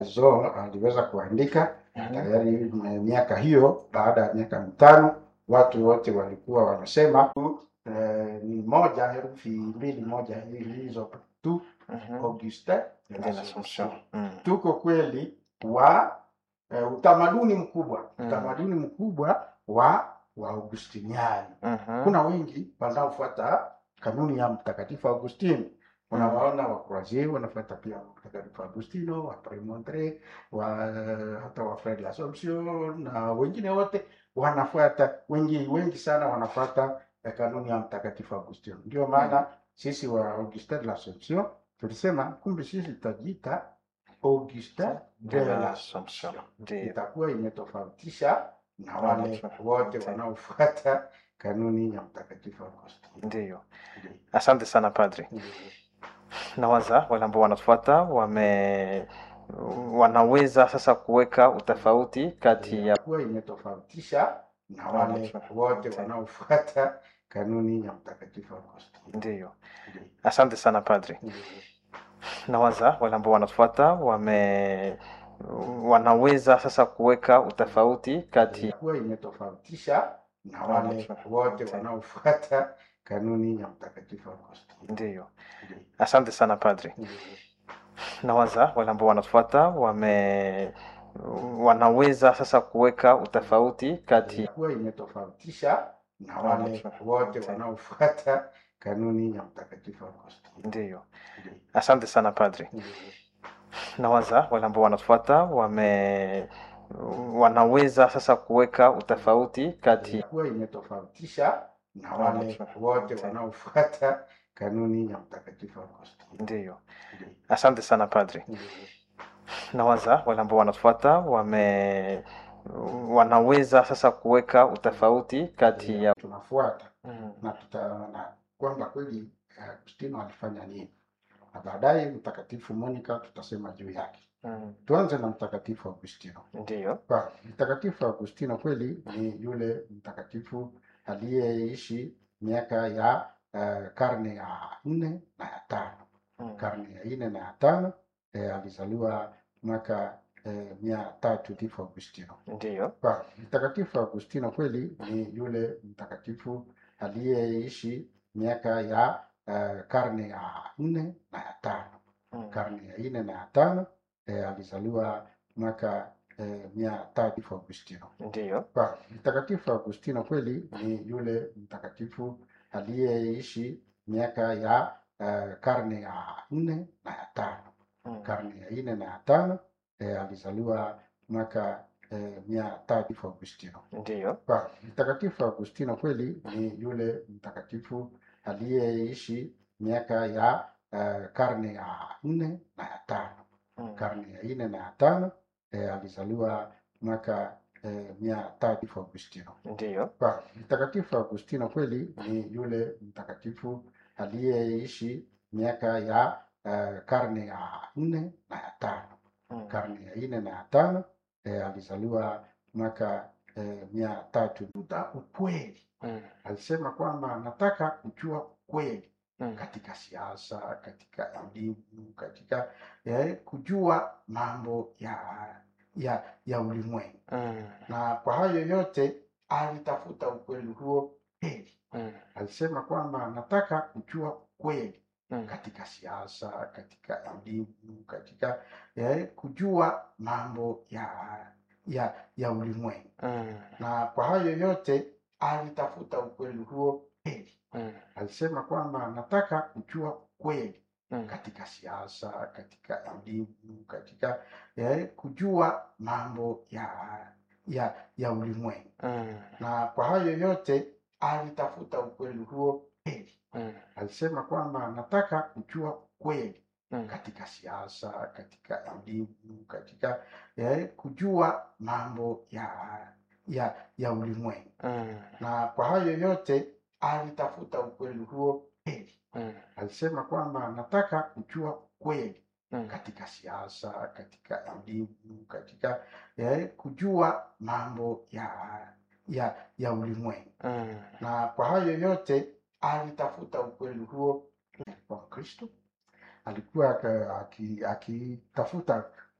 zo aliweza kuandika Mhm. tayari eh, miaka hiyo. Baada ya miaka mitano, watu wote walikuwa wanasema eh, ni moja herufi mbili moja hizo tu Mhm. Augustin de De l'Assomption. l'Assomption. Mm. Tuko kweli wa eh, utamaduni mkubwa Mm. utamaduni mkubwa wa wa Augustiniani. Mhm. Kuna wengi wanaofuata kanuni ya Mtakatifu Augustini. Unawaona wa Croisier wanafuata pia Mtakatifu Agustino, wa Premontre, wa hata wa Frere l'Assomption na wengine wote wanafuata, wengi wengi sana wanafuata eh, kanuni ya Mtakatifu Agustino. Ndio maana sisi wa Augustin de l'Assomption tulisema kumbe sisi tutajiita Augustin De de l'Assomption. l'Assomption Ndio. itakuwa imetofautisha na wale Wanaofuata. wote wanaofuata kanuni ya Mtakatifu Agustino. Ndio. Ndio. Asante sana padri. Nawaza wale ambao wanatufuata wame wanaweza sasa kuweka utofauti kati ya itakuwa imetofautisha na wale Wanaofuata. wote wanaofuata kanuni ya Mtakatifu Agustino. ndio. Ndio. Asante sana padri. Ndio. Nawaza wale ambao wanatufuata wame wanaweza sasa kuweka utofauti kati itakuwa imetofautisha na wale Wanaofuata. wote wanaofuata kanuni ya Mtakatifu Agustino. ndio. Ndio. Asante sana padri. Ndio. Nawaza wale ambao wanatufuata wame wanaweza sasa kuweka utofauti kati itakuwa imetofautisha na wale Wanaofuata. wote wanaofuata kanuni ya Mtakatifu Agustino. ndio. Ndio. Asante sana padri. Ndio. Nawaza wale ambao wanatufuata wame wanaweza sasa kuweka utofauti kati itakuwa imetofautisha na wale Wanaofuata. wote wanaofuata kanuni ya Mtakatifu Agustino. ndio. Ndio. Asante sana padri. Ndio. Nawaza wale ambao wanatufuata wame wanaweza sasa kuweka utofauti kati ya tunafuata Mm, na tutaona kwamba kweli eh, Agustino alifanya nini, na baadaye Mtakatifu Monica tutasema juu yake. mm, Tuanze na Mtakatifu Agustino. ndio. Kwa Mtakatifu Agustino kweli ni yule mtakatifu aliyeishi miaka ya eh, karne ya nne na ya tano. Mm, Karne ya nne na ya tano eh, alizaliwa mwaka eh, mia tatu Mtakatifu Agustino. ndio. Kwa Mtakatifu Agustino kweli ni yule mtakatifu aliyeishi miaka ya eh, karne ya nne na ya tano. Mm, Karne ya nne na ya tano eh, alizaliwa mwaka eh, mia tatu Agustino. ndio. Kwa Mtakatifu Agustino kweli ni yule mtakatifu aliyeishi miaka ya eh, karne ya nne na ya tano. Mm, Karne ya nne na ya tano eh, alizaliwa mwaka eh, mia tatu Agustino. ndio. Kwa Mtakatifu Agustino kweli ni yule mtakatifu aliyeishi miaka ya eh, karne ya nne na ya tano. Mm, Karne ya nne na ya tano eh, alizaliwa mwaka eh, mia tatu Agustino. ndio. Kwa Mtakatifu Agustino kweli ni yule mtakatifu aliyeishi miaka ya eh, karne ya nne na ya tano. Mm, Karne ya nne na ya tano eh, alizaliwa mwaka eh, mia tatu. Kuta ukweli, mm, alisema kwamba anataka kujua ukweli mm, katika siasa, katika elimu, katika eh, kujua mambo ya ya ya ulimwengu, mm, na kwa hayo yote alitafuta ukweli huo kweli. mm, Alisema kwamba anataka kujua ukweli mm, katika siasa, katika elimu, katika eh, kujua mambo ya ya ya ulimwengu, mm, na kwa hayo yote alitafuta ukweli huo kweli. mm, Alisema kwamba anataka kujua ukweli mm, katika siasa, katika elimu, katika eh, kujua mambo ya ya ya ulimwengu, mm, na kwa hayo yote alitafuta ukweli huo kweli. mm, Alisema kwamba anataka kujua ukweli mm, katika siasa, katika elimu, katika eh, kujua mambo ya ya ya ulimwengu, mm, na kwa hayo yote alitafuta ukweli huo kweli. mm, Alisema kwamba anataka kujua ukweli mm, katika siasa, katika elimu, katika eh, kujua mambo ya ya ya ulimwengu, mm, na kwa hayo yote alitafuta ukweli huo. Alikuwa Mkristo, alikuwa aka- aki- akitafuta